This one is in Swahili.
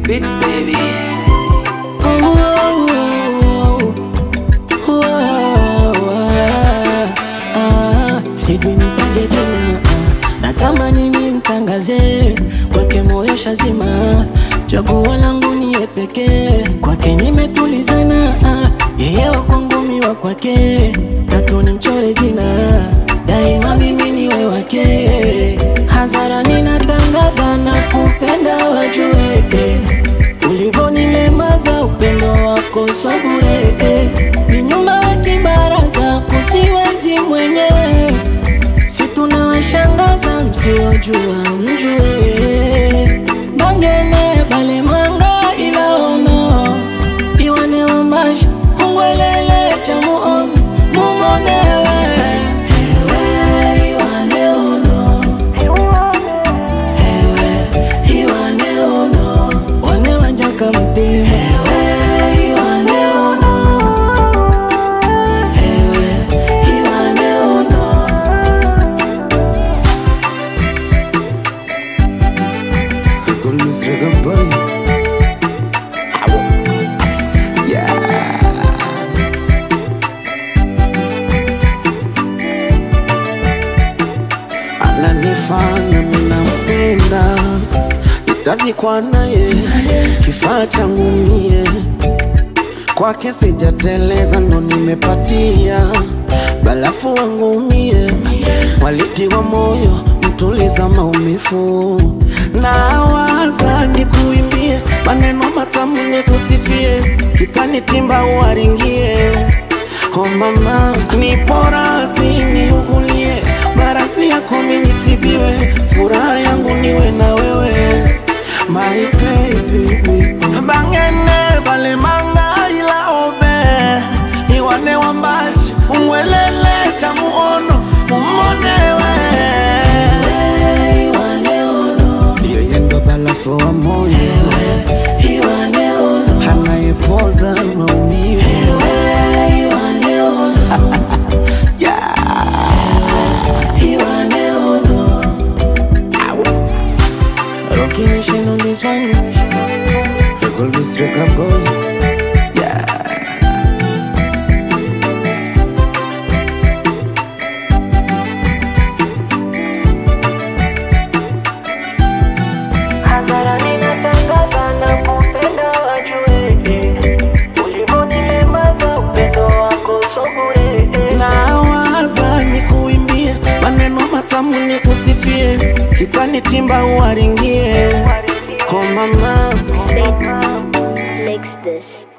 Beat baby. Oh, oh, oh, oh, oh, ah, ah. Sijui nipaje jina ah. natamani nimtangaze kwake moyo shazima chaguo langu niye pekee kwake nimetulizana ah. yeye wa kwangu mi wa kwake tatu ni mchore jina daima mimi niwe wake hadhara ninatangaza na kupenda wajue ulivonilemaza upendo wako sabure ni nyumba wa kibaraza kusiwezi mwenyewe si tunawashangaza msiojua mjue bangene balemanga ilaono iwane wambashi ungwelele cha muom mumonewe Ewe, iwane uno. Ewe, iwane uno. One wanjaka mtima. Ewe, iwane uno. Ewe, iwane uno. Call me Srega Boy. Yeah. Ananifanya minampenda, nitazikwa naye, kifaa changu mie kwake sijateleza, ndo nimepatia balafu wangu mie, walitiwa moyo mtuliza maumivu, na waza nikuimbie maneno matamu nikusifie, kitani timba uwaringie Oh mama, nipo razi niugulie, marasi yako minitibiwe, furaha yangu niwe na wewe my baby. Bangene balemanga ila obe, iwane wambashi umwelele cha muono umonewe Ewe, iwane uno. yeye ndo balafu wa moyo Ewe, iwane uno. anayepoza maumivu Ewe, iwane uno. yeah. Iwane uno. Rocking nation on this one. So call me Srega Boy. Yeah. Hadhara ninatangaza na kupenda wajue Ulivonilemaza upendo wako so bure nawaza nikuimbie maneno matamu nikusifie kitani timba uwaringie oh mama Spade makes this.